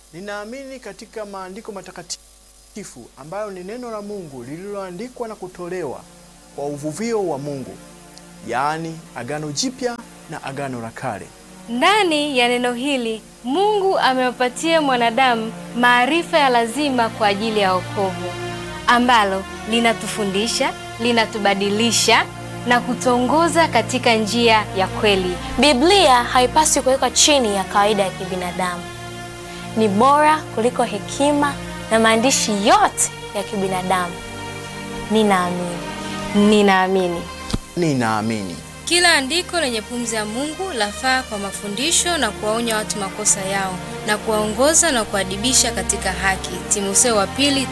Ninaamini katika maandiko matakatifu ambayo ni neno la Mungu lililoandikwa na kutolewa kwa uvuvio wa Mungu, yaani Agano Jipya na Agano la Kale. Ndani ya neno hili Mungu amewapatia mwanadamu maarifa ya lazima kwa ajili ya wokovu, ambalo linatufundisha, linatubadilisha na kutuongoza katika njia ya kweli. Biblia haipaswi kuwekwa chini ya kawaida ya kibinadamu. Ni bora kuliko hekima na maandishi yote ya kibinadamu. Ninaamini. Ninaamini Ninaamini kila andiko lenye pumzi ya Mungu lafaa kwa mafundisho na kuwaonya watu makosa yao na kuwaongoza na kuadibisha katika haki. Timotheo wa pili